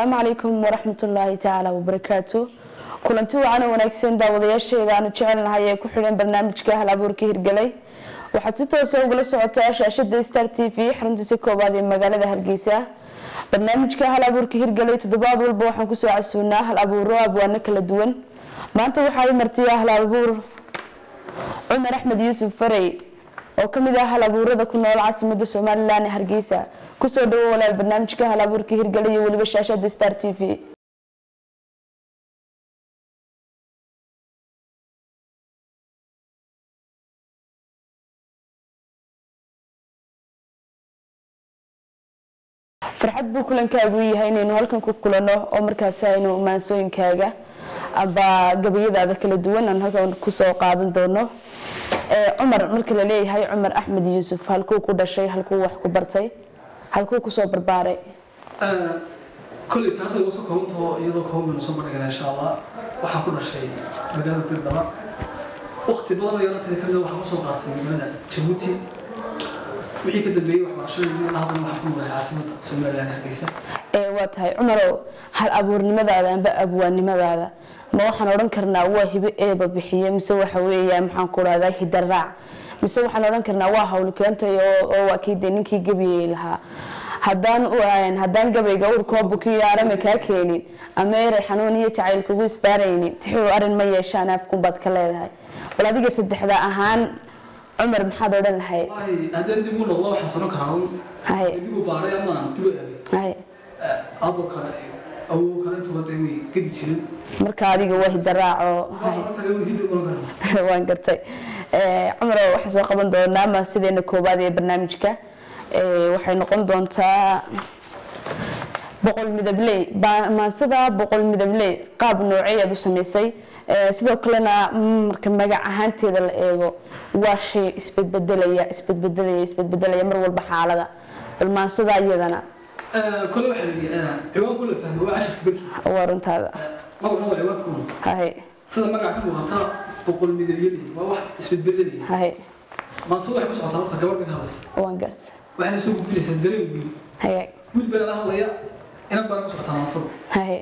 asalaamu calaykum waraxmatullaahi tacaala wabarakaatu kulanti wacan oo wanaagsan daawadayaasheeda aanu jecelnahay ee ku xidhan barnaamijka hal abuurka hirgelay waxaad si toosa ugala socotaa shaashada star t v xaruntiisa koobaad ee magaalada hargeysa barnaamijka hal abuurka hirgelay toddobaad walba waxaan kusoo casuunaa hal abuuro abwaano kala duwan maanta waxaa i martiya hal abuur cumar axmed yuusuf farey oo kamid ah hal abuurada ku nool caasimada somalilan ee hargeysa kusoo dhawo walaal barnaamijka hal abuurka hirgelay iyo weliba shaashada star t v farxad buu kulankaagu yahay inaynu halkan ku kulano oo markaas aynu maansooyinkaaga amba gabayadaada kala duwan aan halkan kusoo qaadan doono cumar marka la leeyahay cumar axmed yuusuf halkuu ku dhashay halkuu wax ku bartay halkuu kusoo barbaaray kolley taarta igu soo koobantaho iyadoo kooban baynu soo bandhigana insha allah waxaan ku dhashay magaalada birdhaba waqti badan oo yaranteeda kamida waxaan kusoo qaatay magaalada jabuuti wixii ka dambeeyey waxbarashadii ilaa haddana waxaan ku noolahay caasimada somaliland hargeysa waa tahay cumarow hal abuurnimadaada amba abwaannimadaada ma waxaan odhan karnaa waa hibo eeba bixiye mise waxa weeya maxaan ku dhahdaa hidaraac mise waxaan odhan karnaa waa hawl keentay oo waa kii dee ninkii gebiyey lahaa haddaan haddaan gabayga urkoo bukiyo arame kaa keenin ama eray xanuun iyo jacayl kugu isbaaraynin tixuu arrin ma yeeshaan afkunbaad ka leedahay bal adiga saddexda ahaan cumar maxaad odhan lahayd haddeen dib ugu noqdo waxaan sano karaa Hay. dib u baaray amaan dib u eegay hay abo kale awow kale intuba dee way gebi jirin marka adiga waa hidaraaco hay waxaan kale way hiddi ulan karaa waan gartay cumar waxaan soo qaban doonaa maasideena koowaad ee barnaamijka Eh, waxay noqon doontaa boqol midabley Ba- maansida boqol midabley qaab nooceeyaad u samaysay Eh, sidoo kalena mm, marka magac ahaanteeda la eego waa shay isbedbedelaya isbedbedelaya isbedbedelaya mar walba xaalada bal maansida iyadana kole waxaa yidhi ciwaan kule fahmay waa cashirka berki waa runtaada magacuna waa ciwaan kuma hay sida magaca ka muuqata boqol midabyadii waa wax isbedbedelaya hay maanse waxay ku socotaa horta gabadh bay ka hadlaysa waan gartay waxayna soo gudbinaysaa dareen wiil hay wiil bayna la hadlaya inan baana ku socotaa maansada hay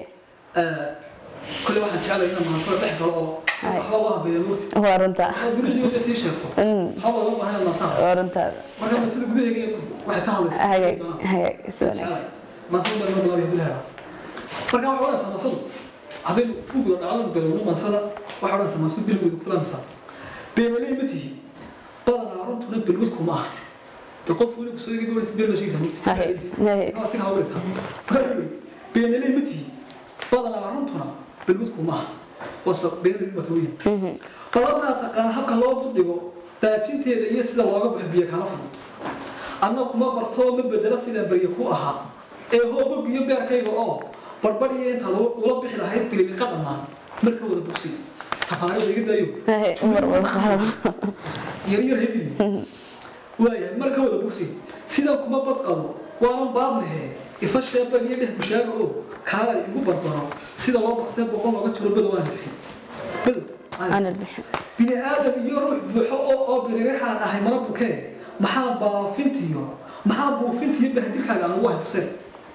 kole waxaan jeclay inaan maansada dhex galo oo Hay. waxba loo habeeya mooti waa runtaa oo dunidii wada sii sheegto Mm, waxba loo baahan inaad maansada waa runtaada marka maansada gudaheega waxay ka hadlaysaa hagaag hagaag si wanaagsan mansada baa loo bilaabiya bilaha marka waxay odhanaysaa mansadu haddaynu u guda dhacdanu bilowno mansada waxay odhanaysaa mansadu bilgooda kulamisa beemaley ma tihi badanaa runtuna bilgud kuma aha de qof weli kusoo egi doonaysa beel la sheegaysaa mugti hay hay Waa si kala wareegtaa. Marka wuxuu yidhi, beenaley ma tihi badanaa runtuna bilgud kuma aha wasba beenaley ma tawiin Mhm. qoladaa taqaan habka loo budhigo daajinteeda iyo sida looga baxo biyo kala fadho anna kuma bartoo ma bedelo sidaan baryo ku ahaa ee hoobog iyo beerkayga oo barbadhiya intaad ula bixi lahayd bililiqa dhammaan marka wada bogsi tafaariida iga daayo hay cumar wada qaado yaryar hedili waayahay marka wada bogsi sidan kuma bad qabo waanan baabnahe ifa sheebag iyo dheh bushaaga oo kaala igu barbaro sida loo baqsee boqol looga jiro bedow aan bixin bedow aan aan bixin bini aadam iyo ruux buuxo oo oo biririxaan ahay mana bukee maxaa baafintiyo maxaa buufintiyo bahdirkaaga aan ugu haybseen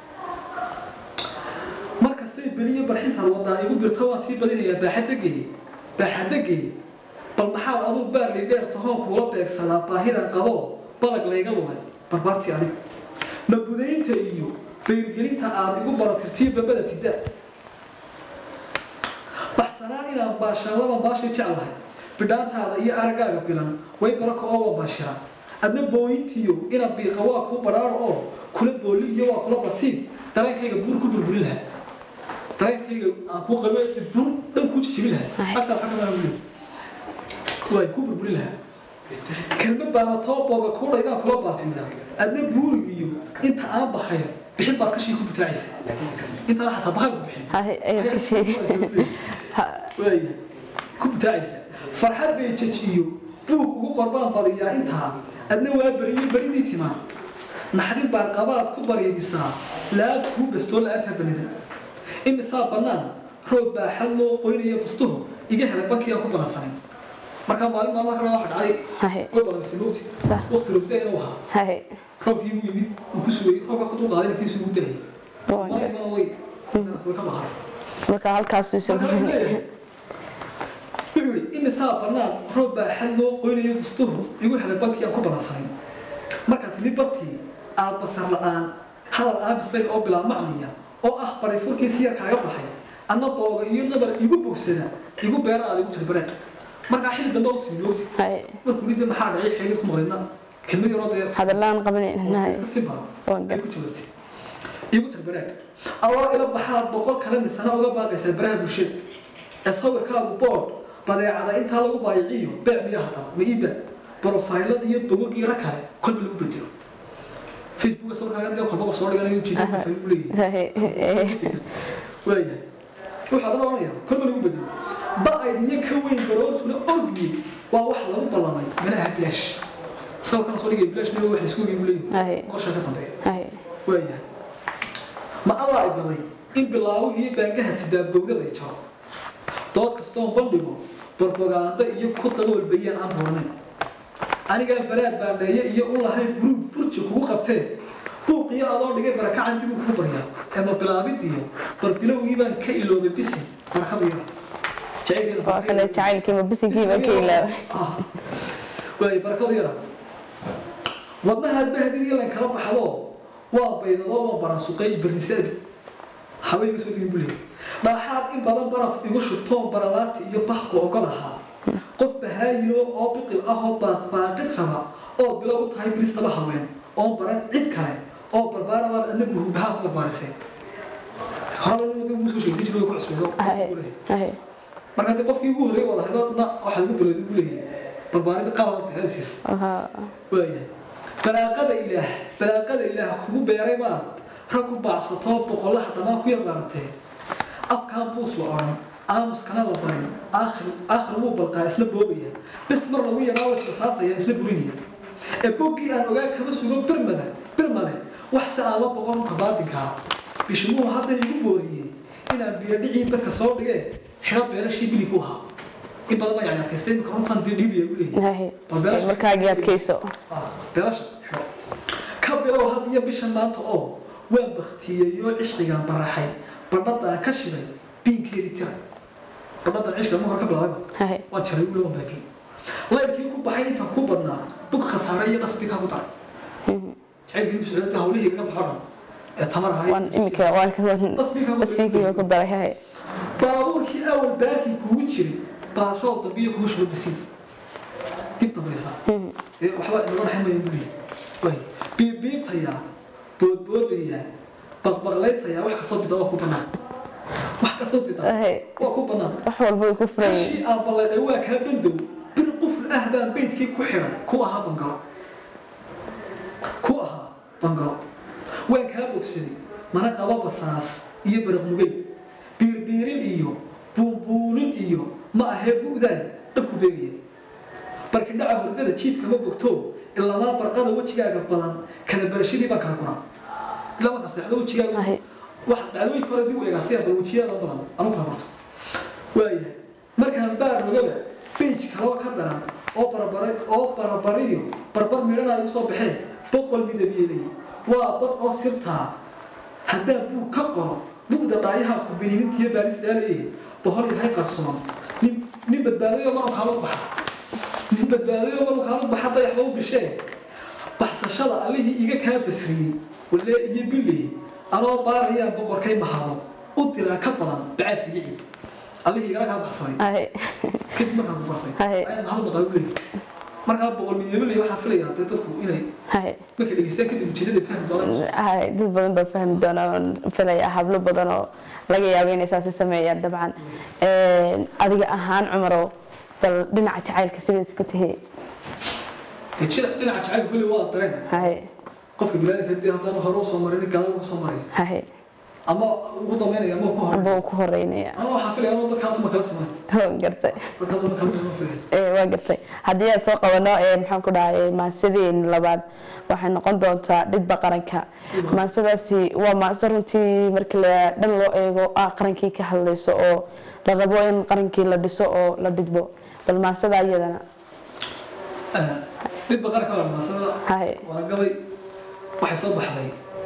markastay beliyo barxintaad wadaa igu birta waan sii badinayaa baaxadagey baaxadagey bal maxaad aduu baarli dheer tahoon kuula beegsadaa baahidan qabo balag layga lugay barbaartii adiga mabudaynta iyo beyrgelinta aad igu baratirtiyo babada tida baxsanaa inaan baashaan laba baashay jeclahay bidhaantaada iyo aragaaga bilan way baraka oo waa baashira adna booyintiyo ina biiqa waa kuu baraaro oo kula booli iyo waa kula basiib dareenkayga buur ku burburin lahaa dareenkayga aan kuu qabe buur dhan kuu jijibin lahaa agtaa xagga maa wuli waay ku burburin lahaa kelmad baana too booga kuu dhaydaan kula baafiya adna buurig iyo inta aan bakayr bixin baad kashii ku bitaacaysa intaan xataa bakayr ku bixin hay ayaad ka sheegi waayahay ku bitaacaysa farxad bay jejiyo buug ugu qorbaan badiyaa intaa adna waa beriyo beridii timaan naxdin baan qabaad ku bariidisaa laad kuu bestoo la-aantaa banida imisaa bannaan roob baa xal loo qoynaya bustuhu iga helay bankii aan ku balansanin markaa maalin maalmaha kale waxa dhacday hay way balansay mugti Sax. waqti rogda inuu ahaa hay roobkii buu yimid uu ku sugayay roobka ku dul qaaday intiisu ugu dalayay waan mana gartay imana way way ka maqantay marka halkaas uu soo marka wuxuu leeyahay wuxuu yidhi imisaa bannaan roob baa xad loo qoynayo bustuhu igu helay bankii aan ku ballansanay markaa timi bartii aad basar la'aan hadal aan bislayn oo bilaa macniya oo ah baray furkiisi yar kaaga baxay anna booga iyo nabar igu bogsada igu beera aad igu tiri bareen markaa xilli dambe u timi moogti haye markuu lidda maxaa dhacay xeegid ku maqlayna kelmad yaroo dee hadalaan qabanayna haye iska simba Waan ay gar- ku jawaabtay igu tiri bareen adoo ila baxaad boqol kale misana uga baaqaysaa baraha bulshada ee sawirkaagu bood badeecada intaa lagu baayiciyo beec miyo hada ma iiba brofaylad iyo bogog iyo ra kale kolba lagu bedelo facebook sawirkaaga dee kolba qof soo dhiganayo ujeeda profile u leeyahay haye waayahay waxaa daba oranaya kolba lagu bedelo ba-ayd iyo ka weyn baroortuna orgiye waa wax lagu ballamay manaha bilaash sawirkan soo dhigay bilaash miyo wax isku ogi buu leeyahay haye qorsha ka dambeeya haye waayahay ma allah ay baday in bilaawihii baangaha sidaabgowdada ay jaro dood kastoon bandhigo barbogaanda iyo ku daboolbayaan aan doonayn anigaan baraad baandheeye iyo u lahayn guruub burji kugu qabtee buuqiyo adoo dhigay barakacan dib uu kuu baryaa ee ma bilaabidiyo barbilowgii baan ka iloobay bisi barakadu yara jacaylkeena waa kale jacaylkiima bisinkiiba ka ilaaway Ah. waay barakadu yara wadnahaad bahdiga lan kala baxdo waa baydadoo waa barasuqay barnisaadi haway iga soo digin buu leeyahay dhaaxaad in badan baraf igu shubtoon baralaati iyo bahku ogolahaa qof bahaayilo oo biqil ah oo baaqbaaqid raba oo bilow u tahay bilistaba haween oon baran cid kale oo barbaarabaad adna muhubahaa ku barbaariseen horaba musoo sheegsan jiray ku cusbeedo haye haye marka hadii qofkii ugu horreeyay wada hadladna waxaa ugu bilowday buu leeyahay barbaarin qalad tahadiis aha waayahay balaaqada ilaah balaaqada ilaah kugu beeray maa rag ku baacsatoo boqolaha dhammaan ku yarbaaratee afkaan buus la odhan aamuskana la barin aakhir aakhir wuu balqaa isla boobaya bis mar lagu yaraa isla saasaya isla burinaya ee boggii aan ogaa kama sugo birmada birmade wax se aan la boqon kabaadinkaa bishimuhu hadda igu booriyey inaan biyadhicii badka soo dhigee xidho beelashii bili ku ahaa in badan baa yani adkaystay imika runtan dee dhiibiya u leeyahay haye markaagii adkayso beelasha xidho ka bilow had iyo bishan maanta oo waan baktiyeyoo cishqigaan baraxay badhadaan ka shiday biinkeedii tiray badhadan cishqiga ma hor ka bilaabay haye waan jaray ule waan baakiyey laydkii ku baxay intaan ku badnaa bug khasaare iyo dhasbikaa ku daray jacaylkii bisocda hawlihii gaga baxo dhan ee tamar ahay waan imika waan ka tasfiikiiba ku daray haye baabuurkii awal baarkii kugu jiray baashool dambiyo kuma shuba basiin dib dambaysa ee waxba inaga dhaxayn maya buu leeyahay waay biibbiibtayaa boodboodayaa baqbaqlaysayaa wax kastoo bida waa ku bannaan wax kastoo bida haye waa ku bannaan wax walba way ku furan yihiin kashii aan balleeqay waa kaa bandow bir qufl ah baan beydkii ku xidhay ku ahaa bangalo ku ahaa bangalo waan kaa bogsaday mana qaba basaas iyo baraqmugay biirbiirin iyo buunbuunin iyo ma ahee bu'daan dhabku beegaya barkidhaca hordada jiifkama bogto ilamaa barqada wejigaaga badan kala barashadii baan kala kuraa ilaa markaa seexdo wejigaaga haye wax dhacdooyinka hore dib u eegaa si aan bal wejiyaada badan anu kala barto waayahay markaan baar rogaba beij kaloo ka daran oo barbara oo barbariyo barbar midhana igu soo baxeen boqol midabeelay waa bad oo sirtaa haddaan buug ka qoro bugda dhaayaha kubininintiyo baalis daalaye bohol yahay qarsoon nin nin badbaadayo manu kaala baxa nin badbaadayo manu kaala baxa dayax lagu bishee baxsashada allihii iga kaa basriyey walee iyo bille anoo baarayaan boqorkay mahado u diraa ka badan bacaadka iyo cid allihii igala kaa baxsaday haye kadib markaan ku bartay ayaan mahad maqal u leeyahay markaa boqol midabeelay waxaan filayaa dee dadku inay haye markay dhegeystaan kadib ujeedada fahmi doonaan haye dad badan baa fahmi doona oon filaya hablo badan oo laga yaabo inay saasi sameeyaan dabcan adiga ahaan cumarow bal dhinaca jacaylka sidaad isku tahay dee jira dhinaca jacaylka kulli waa dareen haye qofka bilaadanka dee haddaan hore usoo marin gadaal uga soo maraya haye ama ugu dambeynaya ama ku hore amba uu ku horeynaya ama waxaan filaya ama dadkaasuma kala siman waan gartay dadkaasuma kala midan ma filaya ee waa gartay haddii aan soo qabano ee maxaan ku dhahay maasadeen labaad waxay noqon doontaa dhidba qaranka maasadaasi waa maase runtii marka la dhan loo eego ah qarankii ka hadlayso oo la rabo in qarankii la dhiso oo la dhidbo bal maasada iyadana dhidba qaranka waa maasada haye waa gabay waxay soo baxday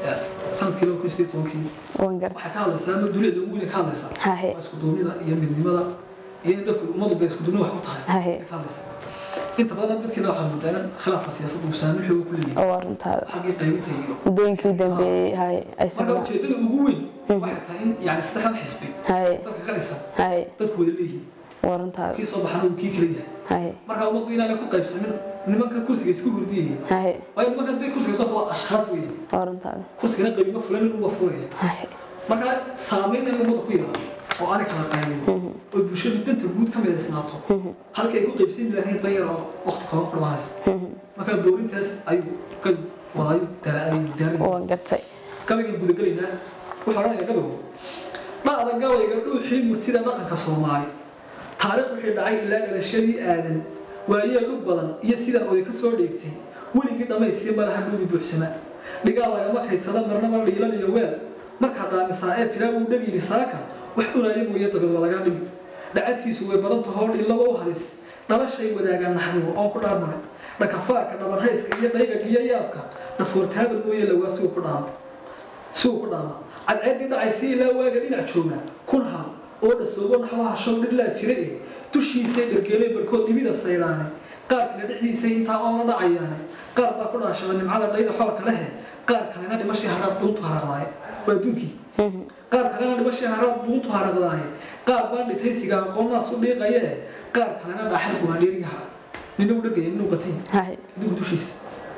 sanadkii laba kun sideed tobankii waan gartay waxay ka hadlaysaa ama duniyada ugu weyn ka hadlaysaa hahe waa isku duubnida iyo midnimada iyo in dadku ummaddu dee isku duubni wax u tahay hahe ay ka hadlaysaa inta badan dadkiina waxaa moodaa in khilaafka siyaasadda uu saameyn xoog ku leeyahay oo arrintaada xaggii qaybinta iyo muddooyinkii u dambeeyey haye ay marka socdaan ujeedada ugu weyn waxay tahay in yani saddexdan xisbi haye dadka ka dhisan haye dadku wada leeyihiin oo arrintaada kii soo baxana uu kii kala yahay haye marka ummaddu inaanay ku qaybsanin nimanka kursiga isku hurdiyaya haye waayo nimankan dee kursiga isku waa ashkhaas weyn oo arrintaada kursigana qabiimo fulan in uga furaya haye marka saameyn in ummadda ku yaraado oo aanay kala qaybin oo bulshadu danta guud ka midaysnaato halkii ay ku qaybsan lahayn danyar oo waqti kooban ku dhamaanaysa marka doorintaas ayuu ka wadayo daaray waan gartay gabaygan gudagelaynaa wuxuu odhanaya gabaygu dhacda gabayga dhuuxii murtida dhaqanka soomaali taariikh wixii dhacay ilaa dhalashadii aadan waayee dhug badan iyo sidan oday ka soo dheegtay weligii dhammaystiya malaha dhuubi buuxsama dhigaal lagama kaydsada marnaba dhiilan iyo weel markaa daamisaa ee tidhaa wuu dhagiili saaka wax dhunaya mooye dabad waa lagaa dhigi dhacantiisu way badan tahoo dhillaba u halis dhalashay wadaagaan naxdigu oon ku dhaarmaray dhakafaarka dhabanhayska iyo dhaygaga iyo yaabka dhafoortaabal mooye lawaa sigu ku dhaama sigu ku dhaama cadceeddii dhacaysa ilaa waaga dhinac jooga kun hal oo dhasoobo naxwaha show dhidlaa jira eh dushiisay dhargeelay barkood dhibida sayraane qaar kale dhexdiisay intaa oon la dhacayaane qaar baa ku dhaashada nimcada dhayda xoorka lehe qaar kalena dhimashii haraad dhuuntu haraqdaaye waa adduunkii qaar kalena dhimashii haraad dhuuntu haraqdaaye qaar baan dhitaysiga aqoonnaas u dhiiqaye qaar kalena dhaaxal gumaandheeriga hara nina u dhagaya ninu qatay haye adduunka dushiisa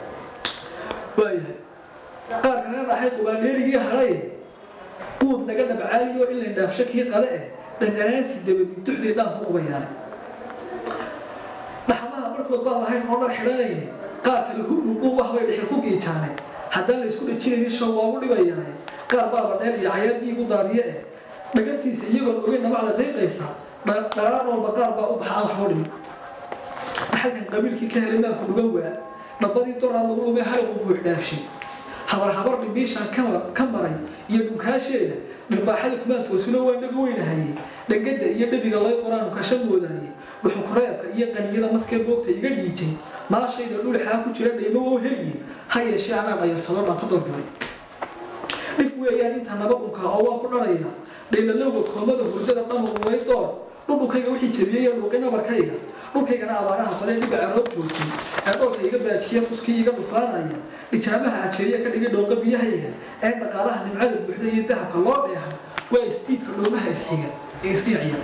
waayahay qaar kalena dhaxay qubaandheerigii hadhaye quud laga dhabcaaliyo in la dhaafsho kii qade eh dhandhanaansi dabadi duxdii dhaan ku qubayaane dhaxmaha markood baan lahayn oo dhar xidhanayne qaar kale hudhudhuu ah bay dhexir ku giijaane haddaan la isku dhajinaynin show waagu dhibayaane qaar baaba dheel iyo cayaar dhiigu daadiye eh dhagartiisa iyagoon ogeyn dhamacda dayqaysa dharaan walba qaar baa u baxa aan waxba dhimin dhaxalkan qabiilkii ka helay maanku dhugan waa dhabbadii doraad lagu dhumay haliqu buux dhaafshay habar habar dhimbiishaan ka maray iyo dhunkaasheeda dhirbaaxada kumaan toosino waa dhaga weynahayey dhangada iyo dhabiga lay qoraanu kasha moodaayey dhuxunkureebka iyo qaniyada maskee boogta iga dhiijay maashayda dhulxaa ku jira dhaymo wou heliye ha yeeshee anaa dhayarsado dhanta dorbilay dhif weeyaan inta naba unkaa oo waan ku dharaya dhaylalowga koomada hurdada dhamagu way door dhudhunkayga wixii jabiyey ee dhuuqi nabarkayga dhulkaygana abaaraha badan dhiba caroob joogtay ee dhoolka iga baajiye fuskii iga dhufaanaya dhijaamaha ajeeriya ka dhigay dhooqa biyahayga ee dhaqaalaha nimcada buuxda iyo dahabka loo dheeha waa isdiidka dhoomaha isxiga ee isdhinacya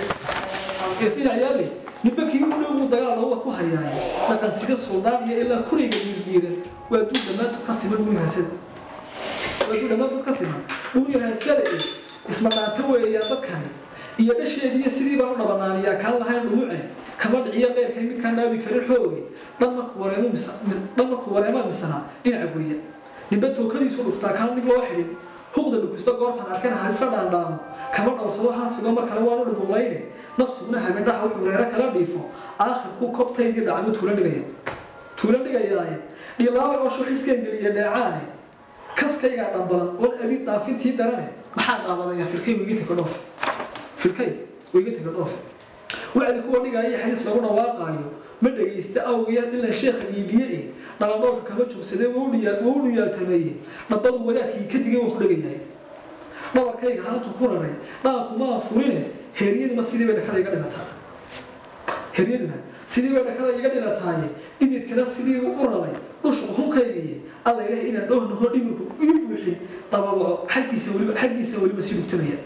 ee isdhinacyaale ninba kii u dhow buu dagaal lawada ku hayaaye dhaqansiga suldaan iyo ilaa kuriga diirdiiran waa duu dhammaantood ka siman dhuuni raasada waa duu dhammaantood ka siman dhuuni raasada ee isma dhaanta weeyaan dadkani iyo dhasheediiyo sidii baan u dhabanaaniyaa kaan lahayn dhumuce kama dhiciyo qeyrkay midkaan dhaabi karin xooge dhan markuu wareemo dhan markuu wareema misana dhinaca goya ninba tookadiisu dhuftaa kaan mid loo xidhin huqda dhukusta goortan arkana halisla dhaandhaamo kama dhowrsado haasigo mar kale waanu dhubuqlayne nafsuguna habendhaha wuxuu reero kala dhiifo aakhirkuu kobtaydii dhacmo tuula dhigaya tuula dhigayaaye dhilaabay oo shuuxiskan geliya dheecaane kaskaygaa dhambalan oon abid dhaafintii darane maxaa dhaabadayaa filkay weygita ka dhoofe filkay weygita ka dhoofe wacdi kuwa dhigaya xadiis lagu dhawaaqaayo ma dhagaysta awgiya dhilan sheekha dhiidhiye eh dhaladhoolka kama joogsadee wuu dhuyaaltameeye dhabbadu wadaadkii ka digay waan ku dhagayahay dhabarkayga haantu ku raray dhaankumaan furine heeryaduna sidii bay dhakada iga dhilataa heeryaduna sidii bay dhakada iga dhilataaye dhididkana sidii u raray dhushu hunkaygiye alla ilahay inaan dhowhnaho dhimirku ii buuxin dhababaco xaggiisa weliba xaggiisa weliba sii dhugtamaya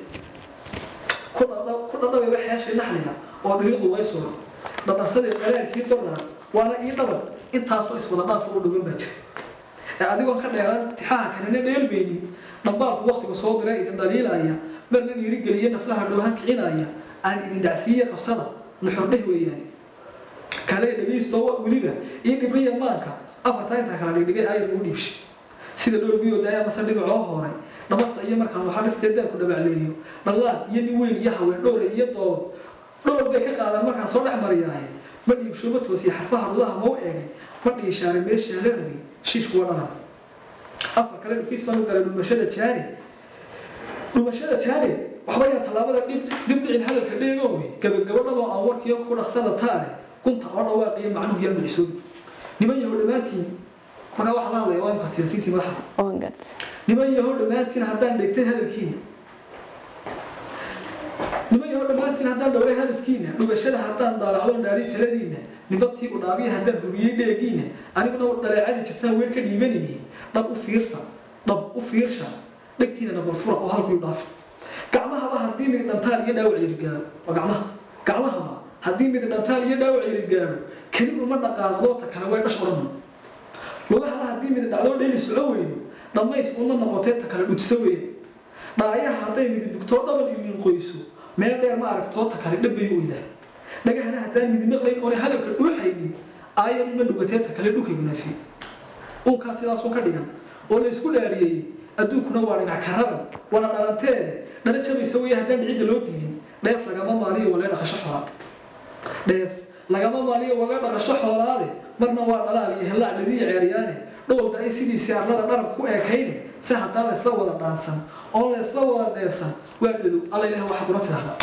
ku dhadhabay waxyaashay naxliga oo dhilidu way suran dhadhansadii dhalaalkii dornaa waana ii dhaban intaasoo iswada dhaaf u dhogan baa jira ee adigoon ka dheeraan tixaha kanina dheelmaynin dhambaalku waktigu soo dira idin dhaliilaya marna dhiirigeliye naflaha dhoohan kicinaya aan idin dhacsiiye qabsada nuxurdheh weeyaan kale dhegaysto weliba iyo dhibriya maanka afartaa intaa kala dhigdhigay ayar ugu dhiibshay sida dhoolgiyoo daaya mase dhibicoo horay dhamasta iyo markaan waxa dhifteed daarku dhabacleeyo dhallaan iyo nin weyn iyo haween dhowle iyo doobad dhowr bay ka qaadaan markaan soo dhex mariyaaye ma dhiibsho ma toosiye xarfaha rudaha mau eegay ma dhiishaaray meeshaa la rabay shiishkuwa dhalan afar kale dhufiis baan u galay dhumashada jaani dhumashada jaani waxba yaa tallaabada dhib dibdhicin hadalka dheegoowe gabagabo dhaloo aan warkiyo ku dhaqsada taale gunta oo dhawaaqiyo macnuhu yaa micisoobi niman yahow dhammaantiin markaa waxaa la hadlaya waa imka siyaasiintii madaxa waan gartay niman yahow dhammaantiin haddaan dhegtay hadalkiina niman yahow dhammaantiin haddaan dhowray hadafkiina dhugashada haddaan daalacdo dhaari taladiina nibadtii u dhaabiya haddaan hubiyey dheegiina aniguna dhaleecadii jirtaan weer ka dhiibanayay dhab u fiirsa dhab u fiirsha dhegtiina nabalfura oo halkuu dhaafi gacmahaba haddii mid dhantaal iyo dhaawac yiri gaaro waa gacmaha gacmahaba haddii mid dhantaal iyo dhaawac yiri gaaro keli uma dhaqaaqdo ta kale way dhash odhan lugahana haddii mid dhacdo dheeli soco weydo dhammays uma noqotee ta kale dhujso weeye dhaayaha hadday midi bugtoo dhaban iliin qoyso meel dheer ma aragtoo ta kale dhabbay u idaa dhagahana haddaan midi maqlayn oona hadalka dhuuxaynin aayan uma dhugatee ta kale dhukay munaafi uunkaa sidaasuu ka dhigan oo la isku dhaariyey adduunkuna waa dhinac kararan waana dhalanteede dhala jabaysa weeye haddaan dhicidda loo diidin dheef lagama maaliyo walee dhaqasho xoolaad dheef lagama maaliyo walee dhaqasho xoolaade marna waa dhalaal iyo hellaac dhadiya ceeryaane dhowlda ay sidiisii arlada dharab ku eekayne si haddaan la isla wada dhaansan oo la isla wada dheefsan waa dhadow alla ilaah waxaad una tidhahdaa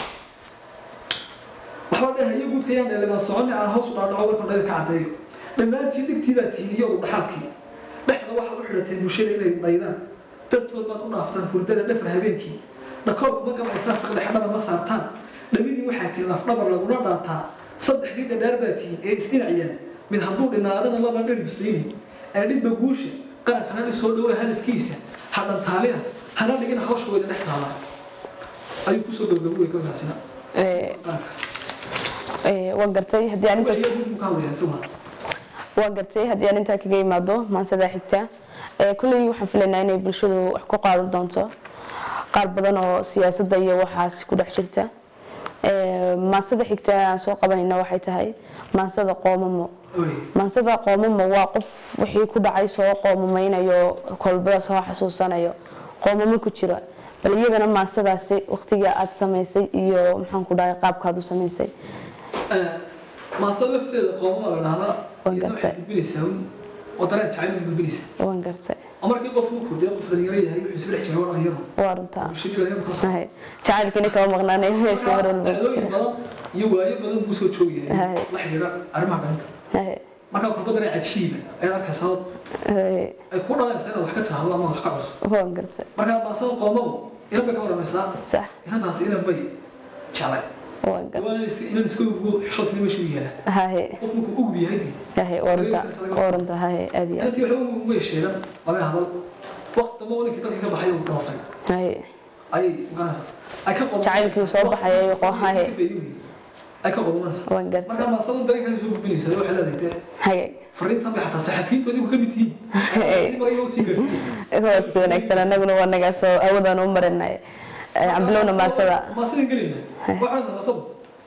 waxba dheh iyo guudka yaan dheelimaan soconni aan hoos u dhaadhaco warkan dhayda ka caddeeyo dhammaantiin dhigtii baa tihiin iyo udu dhaxaadkii dhexda waxaad u xidhateen bulshada inay dhaydaan dartood baad u dhaaftaan hurdada dhafar habeenkii dhakoorkuma gabaysaa saqdhexdhaba ma saartaan dhamidii waxaa tihiin lafdhabar laguna dhaataa saddexdii dhadhaar baa tihiin ee isdhinaciyaan mid hadduu dhinaadana laba dheri musliimi ee dhibba guusha qarankana dhisoo dhowra hadafkiisa ha dhantaalina hana dhigina hawsha weyda dhex taala ayuu kusoo gabgabuwey kolkaasina waan gartay haddii aan intaas ka hadlaya isaguna waan gartay haddii aan intaa kaga imaado maansada xigta kulley waxaan filaynaa inay bulshadu wax ku qaadan doonto qaar badan oo siyaasadda iyo waxaas ku dhex jirta maansada xigta aan soo qabanayna waxay tahay maansada qoomamo maansada qoomamo waa qof wixii ku dhacay soo qoomameynayo kolbada soo xasuusanayo qoomamo ku jira bal iyadana maansadaasi waqtiga aad samaysay iyo maxaan ku dhahay qaabkaad u samaysay maasada lafteeda qoomama la dhahdaa Waan iyadoo waxay gartay. gudbinaysaa un oo dareen jacayl bay gudbinaysaa waan gartay oo markii qof uu kordhiyo qof dhalinyaro yahay wuxuu isla dhex jiray waa dhalinyaro waa runtaa bulshadii dhalinyaro kala soo Haye. jacaylkiina kama maqnaanay meesha mar walba ku dhacdooyin jira badan iyo waayo badan buu soo joogayay Haye. la xidhiidha arrimaha dhalinta Haye. markaa kolba dareen cajiiba ayaad arkaysaa oo Haye. ay ku dhalanaysaa inaad wax ka tiraahdo ama wax ka cusub waan gartay markaa maasada qoomadu inan bay ka waramaysaa sax inantaasi inan bay jeclay waan gartay waa inan iska- inan iska ugu xishoodkani meesha u yaala haye qof markuu ugub yahay dii haye waa runtaa waa runtaa haye aad iyo aad inantii waxba ugu sheegan lama hadal waqti dambe oo ninkii dadkii ka baxay uu dhoofay haye ayay ogaanaysaa ay ka qodob Jacaylkii soo baxay ayay qohaye. ay ka qodobanaysaa waan gartay markaa maasadan dareenkan soo gudbinaysa waxay leedahay dee haye fariintan bay xataa saxafiyiintoodii ku ka mid tihiin si maraya u sii gaarsiiyey kuwaas wanaagsan anaguna waa nagaasoo awoodaan u marinay cambilowna maasada maasadan gelayna waxaanaysaa maasadu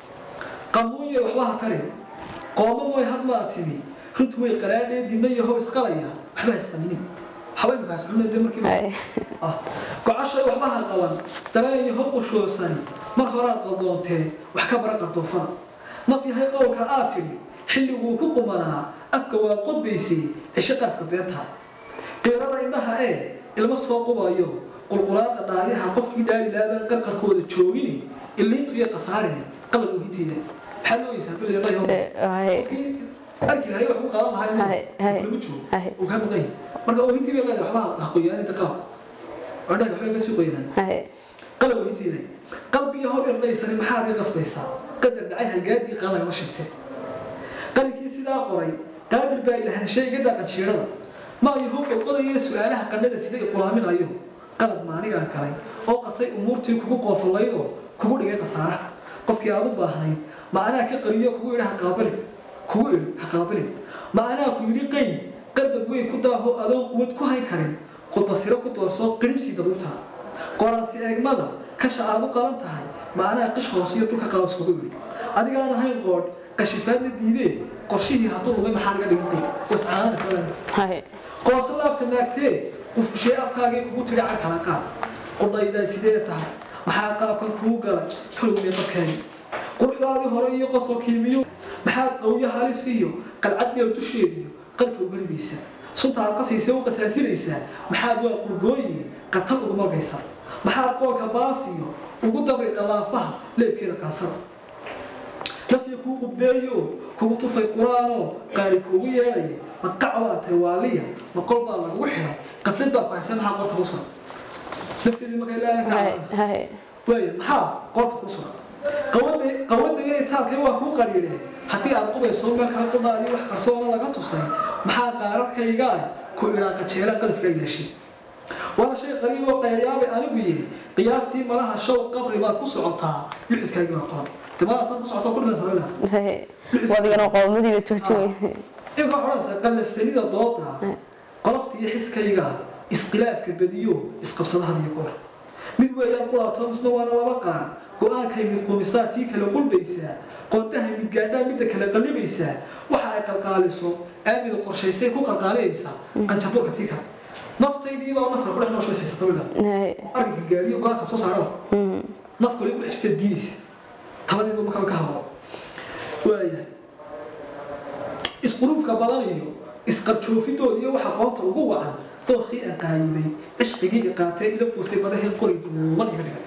qamuuye waxba ha tarin qooma mooy had maa tidi runtu way qaraadhee dima iyo how isqalaya waxba ha isqalinin waxba imikaas cunna dee markii haye ah gocashay waxba ha qaban dareen iyo hob qushoosani mar horaad qaldoontee wax ka bara qardoofada naf yahay qowlka aad tidhi xilliguu ku qumanaa afka waa qodbaysay cisho qaafka beenta qiirada indhaha ee ilma soo qubayo qulqulaada dhaayaha qofkii dhaali laabaan qarqarkooda joogini illiintu iyo khasaarini qalab oohinteeda maxaad ooyeysaa bil iyo dhayho haye qofkii arki lahay wax u qaadan lahaa Haye, haye, inuu lagu joogo haye. uu kaa maqan yahay marka oohintii bay leedahay waxba ha qoyaaninta qalab oo indhaha waxbay kasii qoyanaan haye qalab weynteeda qalbiga how irdhaysani maxaad i qasbaysaa qadar dhacay halgaadii qaan lagama sheegtay qalinkii sidaa qoray qaadir baa ilahanshay iga daaqan jiirada maayo how qolqodaya su-aalaha qandhada sida i qulaaminayo qalad maanigaa galay oo qasay umuurtii kugu qoofallaydoo kugu dhigay khasaaraha qofkii aad u baahnayd ma anaa ka qariyo kugu idhi haqaabali kugu idhi haqaabilin ma anaa ku yidhi qay qarbad weyn ku daaho adoon quwad ku hayn karin khudbasiro ku doorsoo qiribsii dabuubtaa qoraansi eegmada kasha aad u qalan tahay ma anaa qish hoos iyo dulka qaabas kugu yidhi adigaan ahayn qoodh qashifaadna diidee qorshihii hadduu lumay maxaa laga dhigin qay wascaananaysa haye qoonse laabta naagtee qufushee afkaagii kugu tidhi car kala qaad qudhaydaa sidee tahay maxaa qaabkan kuu galay tolowne markeeni quruxdaadii hore iyo qosolkii miyu maxaad qawyo halis iyo qalcad dheer dusheediyo qalka uga ridaysaa sunta aad qasaysa u qasaasinaysaa maxaad waa qurgooyi qatar ugu margaysaa maxaad qoolka baasiyo ugu dabri qalaafaha leebkeeda qaansada lafya kuu qudbeeyo kugu tufay qur-aanoo qaari kuugu yeedhaya ma qac baa tahay waaliya ma qol baa lagu xidhay qaflad baa ku haysan maxaa qorta ku sugan lafteedii markay laalan ka hay cabanaysa hay waaya maxaa qorta ku sugan qawada qawadaya itaalkay waa kuu qariireen haddii aad qubayso meel kale qudhaadii wax qarsoona laga tusay maxaa qaararkayga ah ku idhaa qajeelaan qadafka yeeshay waana shay qariib oo qayayaabay anigu yidhi qiyaastii malaha show qabri baad ku socotaa luxudkaagii baa qoran de malaasan ku socotaa ku dhimaysa laga hay wadigana qowmadii bay joojinay inka odhanaysa qallafsanida dooda qolofta iyo xiskayga isqilaafka badiyo isqabsadaha iyo goor mid weeyaan qulaato misna waana laba qaar go-aankay mid qumisaa tii kale qulbaysaa qoondahay mid gaadhaa midda kale qallibaysaa waxa ay qalqaaliso aamida qorshaysay ku qalqaalinaysaa qanjaburka tii kale naftaydiibaa nafka kudhex nooshaysaysato wiga hay arrinka gaariyo go-aanka soo saaraba mhm naf kale ku dhex jirta diidaysa tabadiiba markaba ka hadlo waayahay isquruufka badan iyo isqarjoofidooda iyo waxa qoonta ugu wacan dookii aan qaayibay cishqigii i qaatee ila quusay badahee qori dhuuban iga dhigay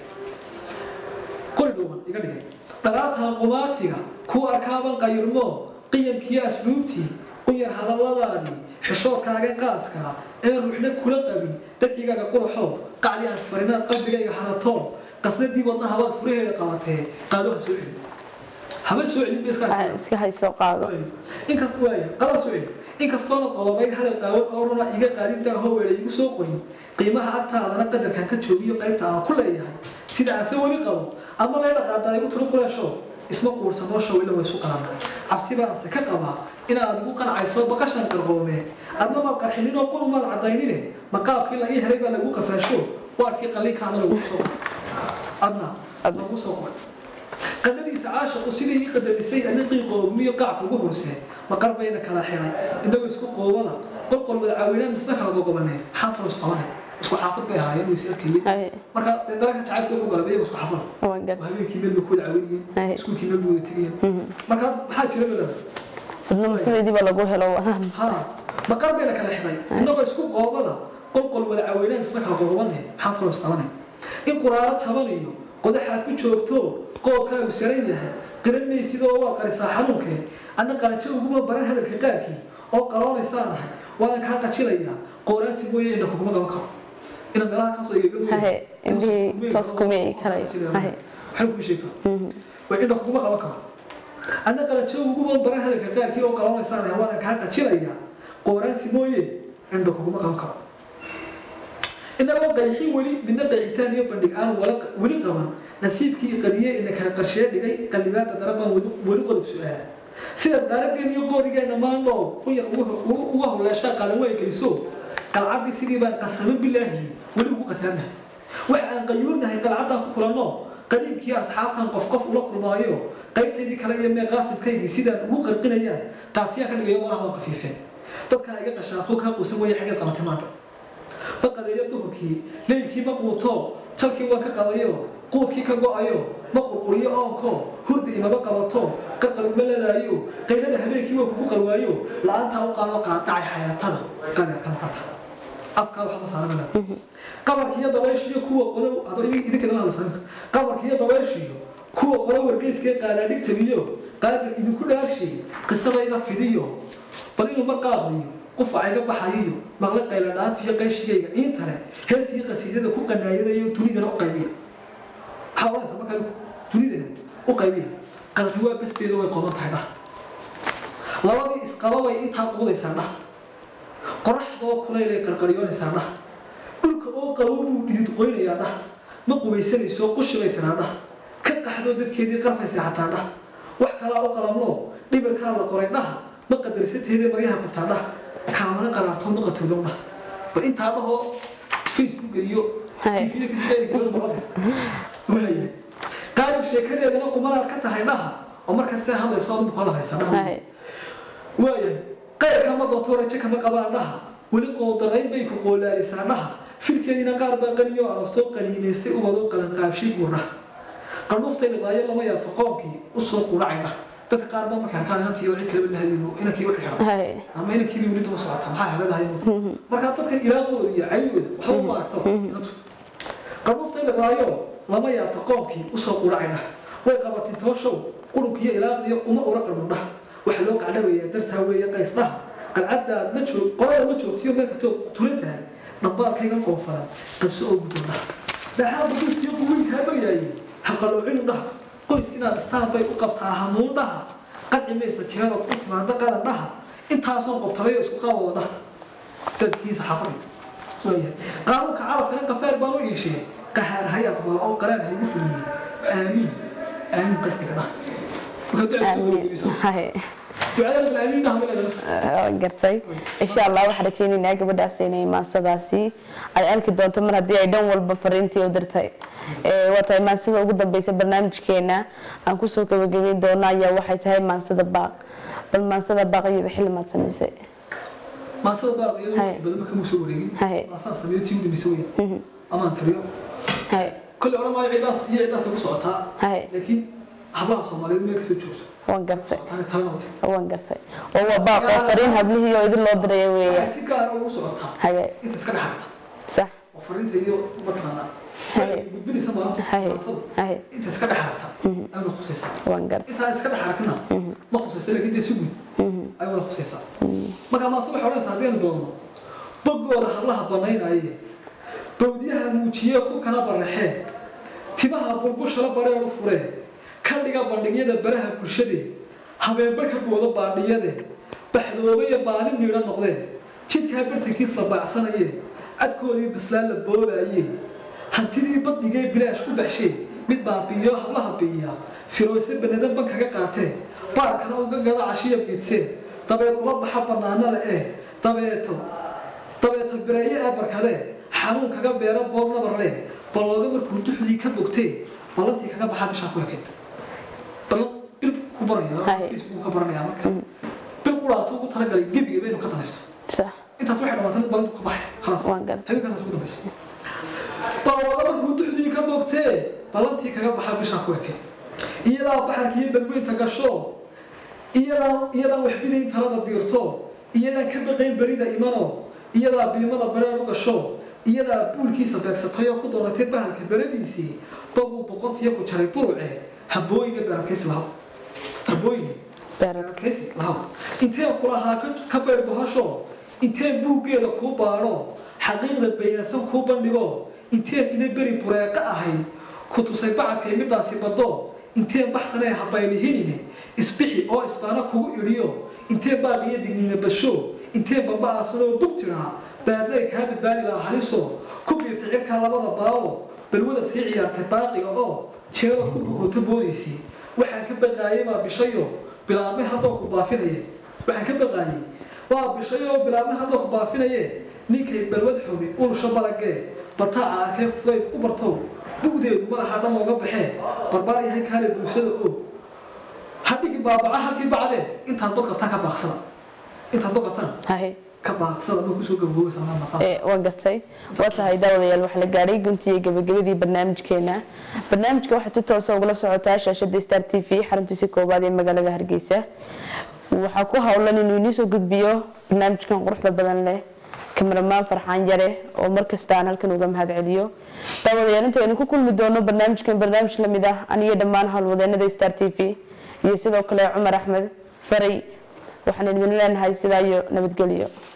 qori dhuuban iga dhigay dharaatan qumaatiga kuu arkaaban qayirmoo qiyamkiiyo asluubtii u yar hadalladaadii xishoodkaaga qaaska ee ruuxna kula qabin dadcigaaga quruxow qacdi asfarinaad qalbigayga hanatoon qasnadii wadna habaad furaheeda qabatee qaado ha soo celin haba soo celin ba iska Ay, iska hayso qaado inkasta waaya qadaa soo celin inkastoona qodobayn hadal qaawan qowrana iga qaadintaa howeela igu soo qorin qiimaha agtaadana qadarkan ka joogiyo qaybta aan ku leeyahay sida aan se weli qabo ama lee dhaqaadaa igu tiro qureesho isma quursanoo shawila way isu qalanaa cabsi baanse ka qabaa inaad igu qancayso baqashan qarqoomee adna maad qarxininoo qunu maad cadaynine maqaabkii la ii helay baa lagu qafaasho waarkii qallinkaana lagu soo adna lagu soo qoray qadadiisa caashaqu sidii ii qadamisay aniqii qoobmiyo qacka ugu horsee maqar bayna kala xidhay innagoo isku qoobada qolqol wada caawinaan misna kala qoqobaneen maxaan talo isqabanay isku xaafad bay ahaayeen way is arkayeen hay marka dee daranka jacaylku wuxuu galay iyaga isku xaafada waan gar oo habeenkii meel bay ku wada caawinayeen Ay. iskuulkii meel bay wada tegayeen mhm marka maxaa jira balada adnama sideediiba lagu helo ha maqar bayna kala xidhay innagoo isku qoobada qolqol wada caawinaan misna kala qoqobaneen maxaan talo isqabanay in quraaro jaban iyo qodaxaad ku joogto qoobkaagu saran yahay qiran maysidoo waa qarisaa xanuunkee anna qalanjo uguma baran hadalka qaarkii oo qaloonaysaan ahay waana kaa qajilayaa qooraansi mooye indha kuguma qaban karo ina meelaha kaasoo igaga Haye, indhihii toos kuma eegi karayo. Haye. waxay kuma sheegi karo mhm way indha kuguma qaban karo anna qalanjo uguma baran hadalka qaarkii oo qaloonaysaan ahay waana kaa qajilayaa qooraansi mooye indha kuguma qaban karo inagoo qayxin weli midna qayxitaan iyo bandhig aan wala- weli qaban nasiibkii qadiye ina kala qarshee dhigay qallibaada darabaan weli qodob su-aala sidaad qaaradeen iyo qoorigeenna maandhoo u yar ugu- ugu- uga howleeshaa qaalan way geliso qalcaddii sidii baan qasamo bilaahi weli ugu qataarnahay waxa aan qayuurnahay qalcaddaan ku kulanno qadiimkii asxaabtan qof qof ula kulmaayo qaybtaydii kale iyo mee qaasibkaygii sidaan ugu qarqinayaan qaatiyaan ka dhigayo walaha waan qafiifeen dadkaa iga qashaafo kaa quusan waya xaggeed qabatay maandho ma qadeeyo duhurkii leylkii ma quuto jalkii waa ka qadayo quudkii ka go-ayo ma qurquriyo oonko hurda imaba qabato qarqar uma ladaayo qaylada habeenkii waa kugu qalwaayo la-aantaa u qaado qaadacay xayaatada qadeedka maqanta afkaa waxa ma saara malaa qabarkiiyo dabayshiyo kuwa qodow hada idinka idin hadlaysa qabarkiiyo dabayshiyo kuwa qodow wargeyskee qaadaadhigtabiyo qaadir idinku dhaarshiy qisadayda fidiyo bal inuu mar qaaqdiyo qufaca iga baxayiyo maqle qayla dhaantiyo qayshigayga intale heestii qasiidada ku qanaayadayo dunidana u qaybiya maxaa oranaysa markaa dunidana u qaybiya qadarni waa basteeda way qodan tahay dhah labadii isqaba bay intaa quudaysaa dhah qoraxdoo kulaylay qarqaryoonaysaa dhah dhulka oo qabow buu dhidid qoynayaa dhah ma qubaysanayso qushi bay tiraa dhah ka qaxdoo dadkeedii qarfaysa xataa dhah wax kalaa u qalamno dhibirkaa la qoray dhaha ma qadarsateedee maryaha qabtaa dhah kaamana qaraarto ma qatoodow dhah bal intaa dhahoo facebook iyo Hay. tvda kaswaaya qaarib sheekadeedana qumanaad ka tahay dhaha oo markas see hadlayso adinku hadalhaysa dhaha hay waayahay qayrka ma doonto rajo kama qabaan dhaha weli qoodarayn bay ku qoolaalisaa dhaha filkeediina qaar baa qaniyo aroostoo qaniimaystay ubadoo qalanqaabshay buu dhaha qandhuuftay liqaayo lama yaabto qoomkii usoo quracay dhaha dadka qaar baa markaa kaan inantii oo cid kaleba lahadiino inankii wax xiran hay ama inankiibii weli daba socota maxaa heladahay markaa dadkan ilaaqooda iyo cayigooda waxba uma aragto inantu qandhuuftay liqaayo lama yaabto qoomkii usoo quracay dhaha way qabatin tooshow qurunka iyo ilaaqdiyo uma ura qarmo dhaha waxa loo qacdhabayaa dartaa weeye qays dhaha qalcaddaad la joog qorada la joogtiyo meel kastoo turan tahay dhambaalkayga qoofaran qabso oo gudbo dhaha dhaxaa buduustiyo quwiinkaa baryaaye haqaloocinu dhaha qoys inaad istaan bay u qabtaa hamuun dhaha qanci maysta jeerood ku timaada qaran dhaha intaasoo qobtalayo isku qaawada dhaha dadkiisa xafadi waayahay qaanuunka carabkana qafeer baan u iishee qahaar hay aqbalo oo qaraar haygu fuliyey aamiin aamiin qastiga dhaha marka ducada soo amiin gabagabeyso. haye ducadana bil aamiin dhaha ma leedahay waa gartay insha allah waxaan rajaynaynaa gabadhaas inay maansadaasi ay arki doonto mar haddii ay dhan walba fariintii u dirtay Ee, waa tahay maansada ugu dambeysa barnaamijkeena aan kusoo gabagabeyn doono ayaa waxay tahay maansada baaq bal maansada baaqyada xilli maad samaysay maasada baaq iyo Haye. waqti badan ma kama soo wareegin Haye. maasaa sameeyo tii udambeysa weya Mhm. amaan tiriyo haye kolley odhan maayo cidaas iyo cidaas ugu socotaa haye laakiin hablaha soomaaliyeed meel kasoo joogto waan gartay socotaana talanawti waan gartay oo waa baaq oo fariin hablihii oo idin loo diraya waxay weeyaan si gaara ugu socotaa haye inta iska dhexarta sax oo fariinta iyo mataqaanaa Haye. waxay gudbinaysa maalinta haye maansadu haye inta iska dhexarta ayna khusaysaa waan gartay intaa iska dhexarkana ma khusaysa laakiin dee si guud ay wada khusaysaa marka maase waxay odhanaysaa haddii aan doono boggooda hablaha banaynaye bawdiyaha muujiye ku kana baraxee timaha bulbushala bareeru furee ka dhiga bandhigyada baraha bulshade habeenbarka booda baadhiyade baxdoobaya baadi miidha noqdee jidkaa bartankiis la baacsanaye cadkoodii bislaan la boobaye hantidii baddigee bilaash ku baxshee mid baabiiyo hablaha biiya firoose banadan ban kaga qaatee baarkana uga gada cashiya biidsee dabeed ula baxa bannaanada ee dabeeto dabeeta bireeye ee barkadee xanuun kaga beera boob nabarle balooga markuu duxdii ka bogtee ballantii kaga baxaa bishaa ku ekayd ballan bil ku baraya Haye. facebook ka baranaya marka bil quraatu ugu talagalay gebiga inuu ka danaysto sax intaas waxay dhamaatay mid ballantu ka baxay khalaas Waan gartay. habeenkaas ugu dambaysa balooga markuu duxdii ka bogtee ballantii kaga baxaa bishaa ku ekayd iyadaa baxarka iyo badweynta gasho iyadaa iyadaan waxbidayn talada biirto iyadaan ka baqayn berida imano iyadaa biimada bareer u gasho iyadaa buulkiisa beegsatay oo ku doonatay bahalka beradiisii dabuu boqontiyo ku jaray buruce habooyine beeradkaysi lahaw habooyine beerad beeradkaysi lahaw inteen kulahaa ka- ka beer bahasho inteen buuggeeda kuu baadho xaqiiqda bayaansan kuu bandhigo inteen ina beri bureeqa ahayd ku tusay bacadkay midaasi baddo inteen baxsanee habaylihinine isbixi oo isbaana kugu idhiyo inteen baaqiyo digniina basho inteen bamba aasanoo bug tidhaa baadlay kaa badbaadi laha haliso ku biirtay cirkaa labada baawo balwada sii ciyaartay baaqiga oo jeerood ku bukoota boodaysi waxaan ka baqaayay baa bishayo bilaabme haddoo ku baafinaye waxaan ka baqaayay waa bishayo oo bilaabme haddoo ku baafinaye ninkay balwad xumi ulusha balagee bataaca arkee fudayd u bartow bugdeedu malaha dhan looga baxee barbaar yahay kaale bulshada oo hadhigi baabaca halkii bacdee intaad bad qabtaan ka baaqsada intaad bad qabtaan haye ka baaqsada ma kusoo gabagoobaysa anaa masaa ee waan gartay waa tahay daawadayaal waxaa la gaadhay guntii iyo gabagabadii barnaamijkeena barnaamijka waxaad si toosa ugula socotaa shaashada star t v xaruntiisa koowaad ee magaalada hargeysa waxaa ku howlan inuu inii soo gudbiyo barnaamijkan quruxda badan leh kamaramaan farxaan yare oo markasta aan halkan uga mahad celiyo daawadayaal intaynu ku kulmi doono barnaamijkan barnaamij lamid ah aniyo dhammaan howlwadeenada star t v iyo sidoo kale cumar axmed faray waxaan idin leenahay sidaa iyo nabadgelyo